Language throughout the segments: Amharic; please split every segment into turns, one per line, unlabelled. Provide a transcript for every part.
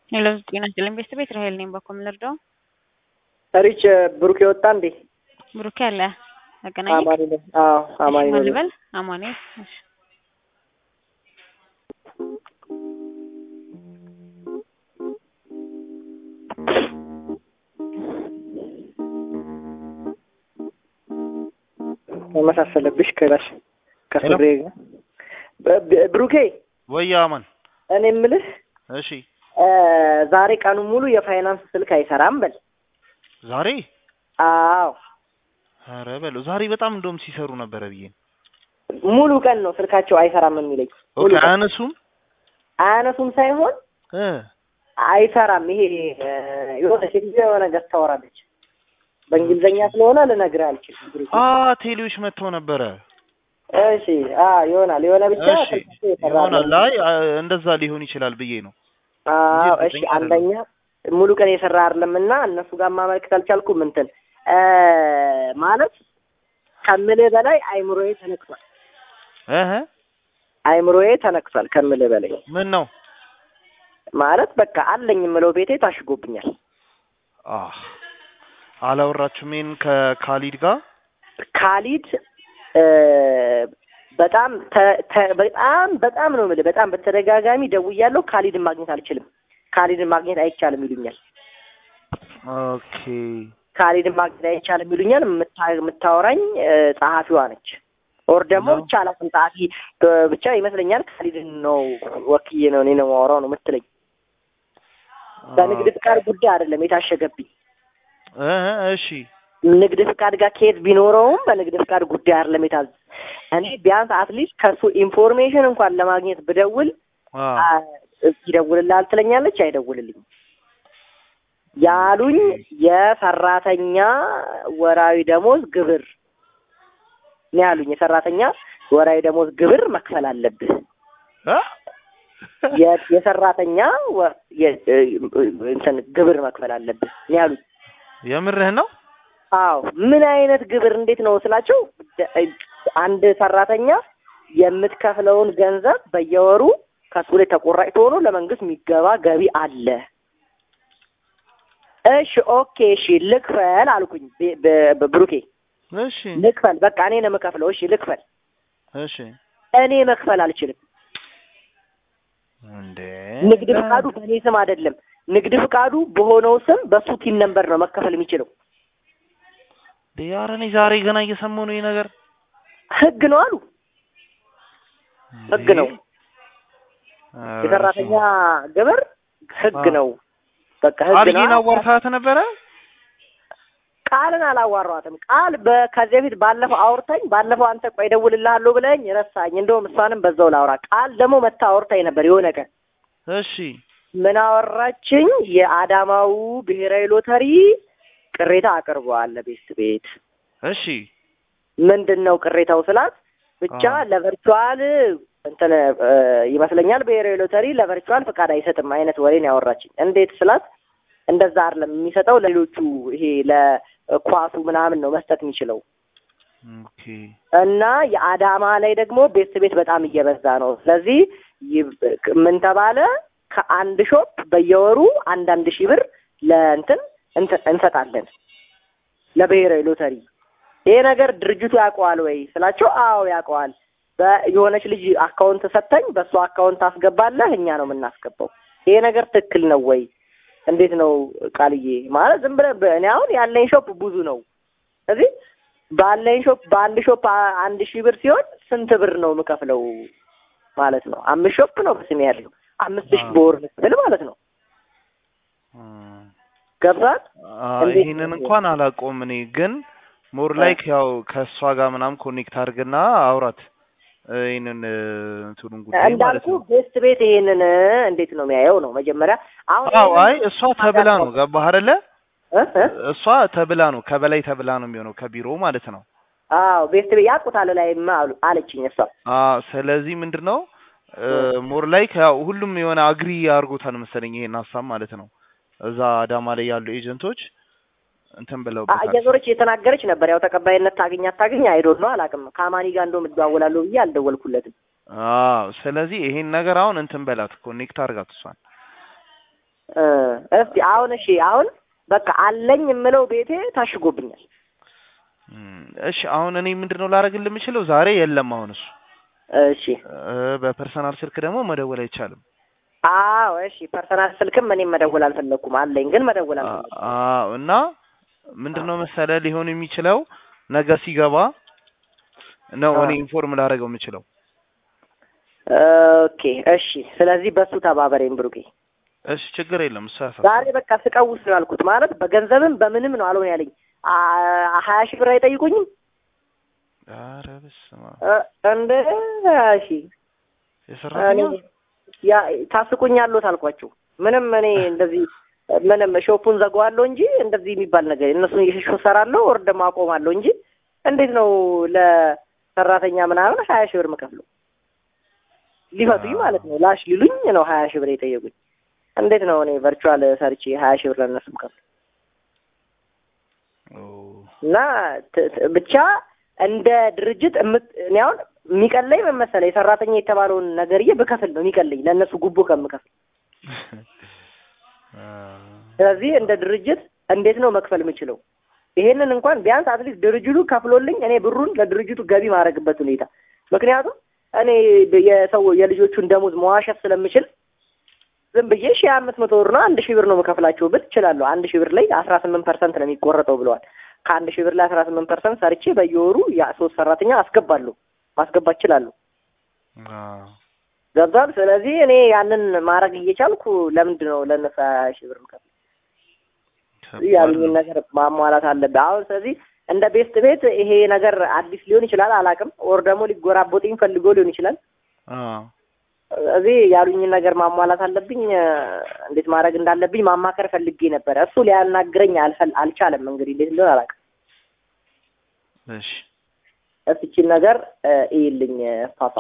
ሄሎ ጤና ይስጥልኝ ቤተሰብ እስራኤል ነኝ። በኮ ልርዳው?
ሪች ብሩክ የወጣ እንዴ?
ብሩክ ያለ አገናኝ
አማኒ ነው። አዎ አማኒ ነው።
ልበል አማኒ እሺ
መሳሰለብሽ ከላሽ ከፍሬ ጋር በ- በ- ብሩኬ
ወይ አማን
እኔ የምልህ
እሺ
እ ዛሬ ቀኑ ሙሉ የፋይናንስ ስልክ አይሰራም በል።
ዛሬ
አዎ
ኧረ በለው ዛሬ በጣም እንደውም ሲሰሩ ነበረ ብዬ ነው።
ሙሉ ቀን ነው ስልካቸው አይሰራም የሚለኝ። ሙሉ
ኦኬ
ቀን
አያነሱም
አያነሱም ሳይሆን
እ
አይሰራም። ይሄ እ የሆነ ሴትዮ የሆነ ነገር ታወራለች። በእንግሊዝኛ ስለሆነ ልነግርህ አልችልም። ብሩኬ
አ ቴሌዎች መጥተው ነበረ።
እሺ አ ይሆናል የሆነ ብቻ
እሺ
ስልካቸው የሰራ
ይሆናል።
ነው።
አይ አ- እንደዛ ሊሆን ይችላል ብዬ ነው።
አዎ
እንጂ
እሺ።
እርግጠኛ
አንደኛ ሙሉ ቀን የሰራ አይደለም እና እነሱ ጋር ማመልከት አልቻልኩም። እንትን እ ማለት ከምልህ በላይ አይምሮዬ ተነክቷል።
እህ
አይምሮዬ ተነክቷል ከምልህ በላይ
ምን ነው
ማለት በቃ አለኝ የምለው ቤቴ ታሽጎብኛል።
አህ አላወራችሁም ይሄን ከካሊድ ጋር
ካሊድ እ በጣም ተ- ተ- በጣም በጣም ነው የምልህ በጣም በተደጋጋሚ ደውያለሁ። ካሊድን ማግኘት አልችልም፣ ካሊድን ማግኘት አይቻልም ይሉኛል።
ኦኬ
ካሊድን ማግኘት አይቻልም ይሉኛል። የምታ- የምታወራኝ እ ጸሐፊዋ ነች። ኦር ደግሞ
ነው?
ብቻ አላውቅም ጸሐፊ እ ብቻ ይመስለኛል ካሊድን ነው ወክዬ ነው እኔ ነው የማወራው ነው የምትለኝ። በንግድ ፍቃድ ጉዳይ አይደለም የታሸገብኝ
እህ እሺ
ንግድ ፍቃድ ጋር ከየት ቢኖረውም በንግድ ፍቃድ ጉዳይ አይደለም የታዘ እኔ ቢያንስ አትሊስት ከሱ ኢንፎርሜሽን እንኳን ለማግኘት ብደውል
አ
አ- ይደውልልሃል ትለኛለች፣ አይደውልልኝም ያሉኝ የሰራተኛ ወራዊ ደሞዝ ግብር ነው ያሉኝ። የሰራተኛ ወራዊ ደሞዝ ግብር መክፈል አለብህ።
አ?
የ- የሰራተኛ ወ- የ- እንትን ግብር መክፈል አለብህ ነው ያሉኝ።
የምርህ ነው?
አዎ ምን አይነት ግብር እንዴት ነው ስላቸው፣ ደ- አንድ ሰራተኛ የምትከፍለውን ገንዘብ በየወሩ ከሱ ላይ ተቆራጭ ሆኖ ለመንግስት የሚገባ ገቢ አለ። እሺ ኦኬ እሺ ልክፈል አልኩኝ። ቤ- በ- በብሩኬ
እሺ
ልክፈል፣ በቃ እኔ ነው የምከፍለው። እሺ ልክፈል።
እሺ
እኔ መክፈል አልችልም።
እንዴ
ንግድ ፍቃዱ በእኔ ስም አይደለም። ንግድ ፍቃዱ በሆነው ስም በሱ ቲን ነምበር ነው መከፈል የሚችለው።
ኧረ እኔ ዛሬ ገና እየሰማሁ ነው ይሄ ነገር።
ህግ ነው አሉ። ህግ ነው
ኧረ
የሰራተኛ ግብር ህግ
አዎ።
ነው። በቃ ህግ
አልጌን
ነው።
አዋርታት ነበረ?
ቃልን አላዋራኋትም። ቃል በ- ከዚህ በፊት ባለፈው አውርታኝ ባለፈው አንተ ቆይ እደውልልሃለሁ ብለኝ ረሳኝ። እንደውም እሷንም በዛው ላውራ። ቃል ደግሞ መታ አውርታኝ ነበር የሆነ ቀን
እሺ
ምን አወራችኝ? የአዳማው ብሔራዊ ሎተሪ ቅሬታ አቅርበዋል ለቤት ቤት
እሺ
ምንድን ነው ቅሬታው ስላት ብቻ
አዎ።
ለቨርቹዋል እንትን እ ይመስለኛል ብሔራዊ ሎተሪ ለቨርቹዋል ፈቃድ አይሰጥም አይነት ወሬን ያወራችኝ። እንዴት ስላት እንደዛ አይደለም የሚሰጠው ለሌሎቹ ይሄ ለኳሱ ምናምን ነው መስጠት የሚችለው
ኦኬ
እና የአዳማ ላይ ደግሞ ቤት ቤት በጣም እየበዛ ነው። ስለዚህ ይብ- ምን ተባለ ከአንድ ሾፕ በየወሩ አንዳንድ ሺህ ብር ለእንትን እንት- እንሰጣለን ለብሔራዊ ሎተሪ። ይሄ ነገር ድርጅቱ ያውቀዋል ወይ ስላቸው፣ አዎ ያውቀዋል። በየሆነች ልጅ አካውንት ሰጠኝ፣ በእሱ አካውንት አስገባለህ፣ እኛ ነው የምናስገባው። ይሄ ነገር ትክክል ነው ወይ? እንዴት ነው ቃልዬ? ማለት ዝም ብለህ በ- እኔ አሁን ያለኝ ሾፕ ብዙ ነው። ስለዚህ ባለኝ ሾፕ በአንድ ሾፕ አ- አንድ ሺህ ብር ሲሆን ስንት ብር ነው የምከፍለው ማለት ነው? አምስት ሾፕ ነው በስሜ ያለው አምስት ሺህ
አዎ።
በወር ልክፍል ማለት ነው።
እም፣
ገብቷል?
አ፣
እንዴት
ይሄንን
ነው?
እንኳን አላውቀውም እኔ ግን ሞር ላይክ ያው ከእሷ ጋር ምናምን ኮኔክት አድርግና አውራት እ፣ ይሄንን እ፣ እንትኑን ጉዳይ ማለት
እንዳልኩ
ነው።
ቤስት ቤት ይሄንን እንዴት ነው የሚያየው ነው መጀመሪያ። አሁን
አዎ
ይሄንን
አይ እሷ ተብላ ነው ገባህ አይደለ?
እ? እ?
እሷ ተብላ ነው ከበላይ ተብላ ነው የሚሆነው ከቢሮ ማለት ነው።
አዎ ቤስት ቤት ያውቁታል ላይማ አሉ አለችኝ እሷ።
አ ስለዚህ ምንድን ነው ሞር ላይክ ያው ሁሉም የሆነ አግሪ አድርጎታል መሰለኝ ይሄን ሀሳብ ማለት ነው። እዛ አዳማ ላይ ያሉ ኤጀንቶች እንትን
አ-
ብለውበታል።
እየዞረች እየተናገረች ነበር። ያው ተቀባይነት ታገኝ አታገኝ አይዶን ነው አላውቅም። ከአማኒ ጋር እንደውም እደዋወላለሁ ብዬ አልደወልኩለትም።
አዎ ስለዚህ ይሄን ነገር አሁን እንትን በላት ኮኔክት አድርጋት እሷን
እ እስቲ አሁን እሺ አሁን በቃ አለኝ የምለው ቤቴ ታሽጎብኛል።
እም፣ እሺ አሁን እኔ ምንድነው ላደርግልህ የምችለው ዛሬ የለም አሁን እሱ
እሺ
እ፣ በፐርሰናል ስልክ ደግሞ መደወል አይቻልም።
አዎ እሺ ፐርሰናል ስልክም እኔም መደወል አልፈለኩም አለኝ ግን መደወል
አ-
አልፈለኩም።
አዎ እና ምንድነው መሰለ ሊሆን የሚችለው ነገ ሲገባ ነው
አ።
እኔ ኢንፎርም ላደርገው የምችለው።
ኦኬ እሺ ስለዚህ በሱ ተባበሬን ብሩኬ።
እሺ ችግር የለም እሱ
ዛሬ
ያሳስባል።
በቃ ስቀውስ ነው ያልኩት ማለት በገንዘብም በምንም ነው አልሆን ያለኝ አ- ሀያ ሺህ ብር አይጠይቁኝም
ኧረ በስመ አብ
እ፣ እንደ ሀያ ሺህ
የሰራተኛ
እኔ ያ ታስቁኛለሁ አልኳቸው። ምንም እኔ እንደዚህ ምንም ሾፑን ዘጋዋለሁ እንጂ እንደዚህ የሚባል ነገር እነሱን እየሸሹ እሰራለሁ ወር ደግሞ አቆማለሁ እንጂ እንዴት ነው ለሰራተኛ ምናምን ሀያ ሺህ ብር የምከፍለው? ሊፈቱኝ ማለት ነው ላሽ ሊሉኝ ነው ሀያ ሺህ ብር የጠየቁኝ። እንዴት ነው እኔ ቨርቹዋል ሰርቼ ሀያ ሺህ ብር ለእነሱ የምከፍለው?
ኦ፣
እና ት- ት- ብቻ እንደ ድርጅት እምት- እኔ አሁን የሚቀለኝ ምን መሰለህ የሰራተኛ የተባለውን ነገርዬ ብከፍል ነው የሚቀለኝ ለእነሱ ጉቦ ከምከፍል
አ፣
ስለዚህ እንደ ድርጅት እንዴት ነው መክፈል የምችለው? ይሄንን እንኳን ቢያንስ አትሊስት ድርጅቱ ከፍሎልኝ እኔ ብሩን ለድርጅቱ ገቢ ማድረግበት ሁኔታ ምክንያቱም እኔ የሰው የልጆቹን ደሞዝ መዋሸት ስለምችል ዝም ብዬ ሺህ አምስት መቶ ብር ነው አንድ ሺህ ብር ነው የምከፍላቸው ብል እችላለሁ። አንድ ሺህ ብር ላይ አስራ ስምንት ፐርሰንት ነው የሚቆረጠው ብለዋል። ከአንድ ሺህ ብር ላይ አስራ ስምንት ፐርሰንት ሰርቼ በየወሩ ያ ሶስት ሰራተኛ አስገባለሁ ማስገባት እችላለሁ።
አ፣
ገብቷል። ስለዚህ እኔ ያንን ማድረግ እየቻልኩ ለምንድን ነው ለእነሱ ሀያ ሺህ ብር የምከፍለው?
ከባድ
ያሉኝን
ነው።
ነገር ማሟላት አለብህ። አሁን ስለዚህ እንደ ቤስት ቤት ይሄ ነገር አዲስ ሊሆን ይችላል፣ አላውቅም። ወር ደግሞ ሊጎራቦጥኝ ፈልጎ ሊሆን ይችላል።
አ፣
እዚህ ያሉኝን ነገር ማሟላት አለብኝ። እንዴት ማድረግ እንዳለብኝ ማማከር ፈልጌ ነበረ። እሱ ሊያናግረኝ አልፈል አልቻለም። እንግዲህ እንዴት እንደሆነ አላውቅም።
እሺ
እስኪችን ነገር እይልኝ ፓፓ።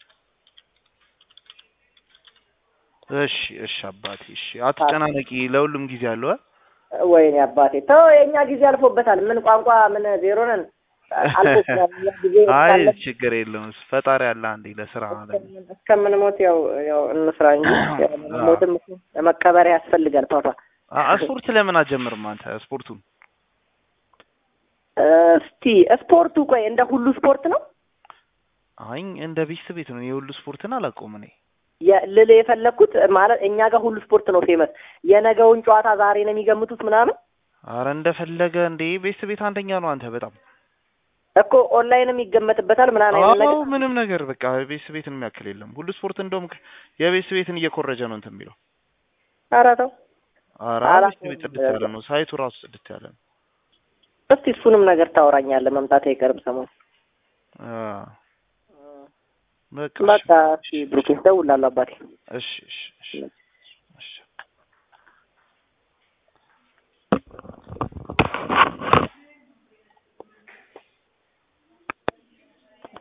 እሺ እሺ አባቴ እሺ፣ አትጨናነቂ። ለሁሉም ጊዜ አለው። አ?
ወይኔ አባቴ ተው፣ የእኛ ጊዜ አልፎበታል። ምን ቋንቋ ምን ዜሮ ነን አልፎበታል። እኛ ጊዜ
አይ
ካለ
ችግር የለውም። ፈጣሪ አለ አንዴ ለስራ አለ።
እስከምንሞት ያው ያው እንስራ እንጂ ያው ሞትም ለመቀበሪያ ያስፈልጋል ፓፓ።
አ- ስፖርት ለምን አትጀምርም አንተ ስፖርቱን?
እስቲ ስፖርቱ ቆይ እንደ ሁሉ ስፖርት ነው
አይ እንደ ቤት ቤት ነው የሁሉ ስፖርትን አላውቀውም እኔ።
የ- ልል የፈለግኩት ማለት እኛ ጋር ሁሉ ስፖርት ነው ፌመስ። የነገውን ጨዋታ ዛሬ ነው የሚገምቱት ምናምን
አረ እንደፈለገ እንዴ ቤት ቤት አንደኛ ነው አንተ በጣም
እኮ ኦንላይንም ይገመትበታል ምናምን አይነት
አዎ
ነገር
ምንም ነገር በቃ ቤት ቤትን የሚያክል የለም። ሁሉ ስፖርት እንደውም ከ- የቤት ቤትን እየኮረጀ ነው እንትን የሚለው።
ኧረ ተው
አረ
አላውቀውም
ቤት ቤት ጽድት ያለ ነው ሳይቱ ራሱ ጽድት ያለ ነው።
እስቲ እሱንም ነገር ታወራኛለህ መምጣት አይቀርም ሰሞን
አ በቃ
በቃ እስቲ ብሩኬ እደውላለሁ አባቴ
እሺ እሺ እሺ